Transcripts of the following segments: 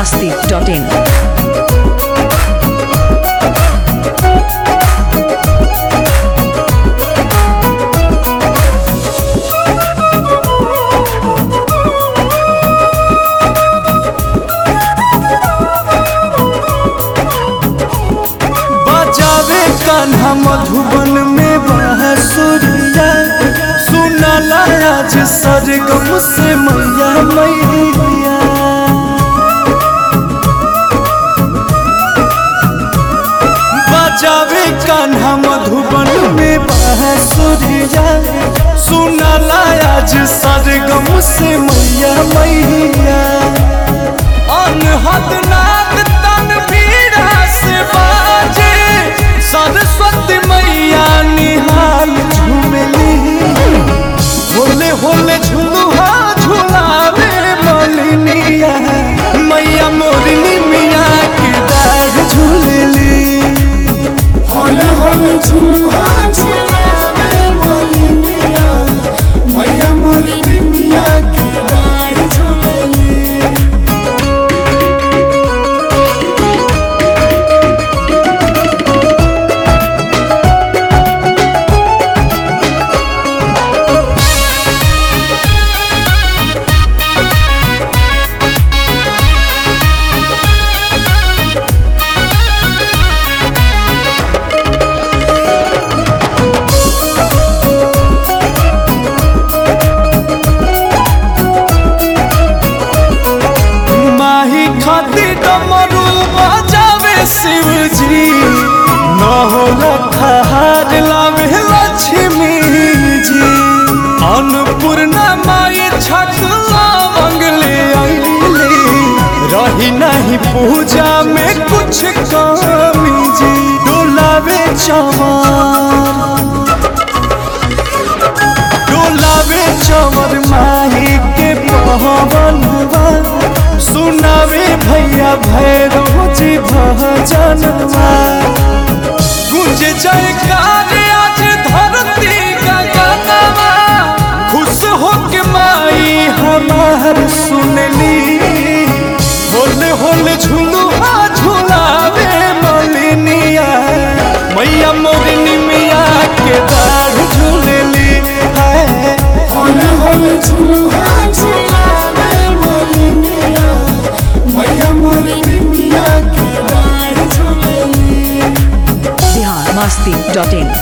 masti.in. बजावे कान्हा मधुबन में बांसुरिया सुनाला आज सरगम से मैया मैया बजावे कान्हा मधुबन में बांसुरिया सुनाला आज सरगम से मैया मैया अनहद नाद तनवीरा से बाजे सरस्वती मैया निहाल झूमली होले होले झुलुहा झुलावे मलिनिया मैया मोरनी मिया के दाढ़ झूलली होले होले झुलुआ झुलावे मोलिनिया मैया मोलिनिया के डाढ़ झुलली माही खाती डमरू बजावे शिवजी न होला खहार लावे लक्ष्मी जी अन्नपूर्णा माई छकला मंगले आईले रही नहीं पूजा में कुछ कमी जी डोलावे चमार डोलावे चवर माही के पवनवा सुनावे भैया भैरव जी भजनवा गुंज जयकार आज धरती का गानवा खुश हो के माई हमार सुनली होले होले झुलुआ झुलावे मलिनिया मैया मोरनी मिया के दाढ़ झूलली है होले होले झुलुआ झुलावे मोलिनिया मैया मोलिनिया के डाढ़ झुलली Bihar masti.in.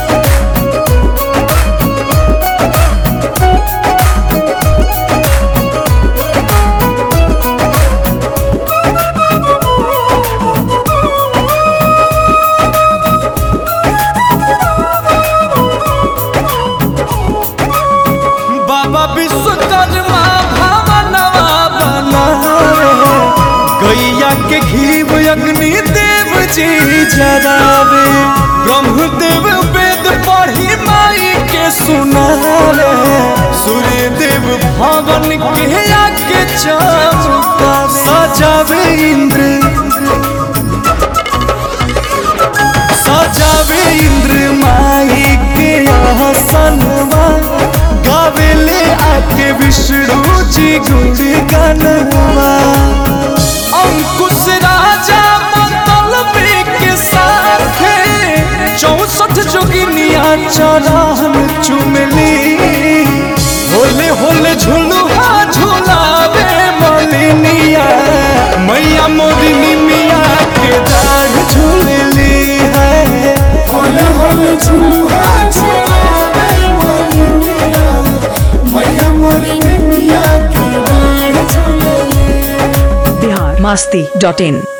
बाबा विश्वकर्मा भवनवा बनावे गैया के घीव अग्नि देव जी जरावे ब्रह्मदेव वेद पढ़ी माई के सुनावे सूर्य देव भवन के आके चमका सजावे इंद्र सजावे इंद्र माई के आसनवा गावेले आके विष्णु जी गुण गनवा अंकुश राजा मंगल के साथ चौसठ जोगिनिया चरण चुमली होले होले झुलुआ झुलावे मलिनिया मैया मोरिनी मिया के दाढ़ झूलली है होले होले झुलुआ झुलावे मोलिनिया मैया मोलिनिया के डाढ़ झुलली Bihar masti.in.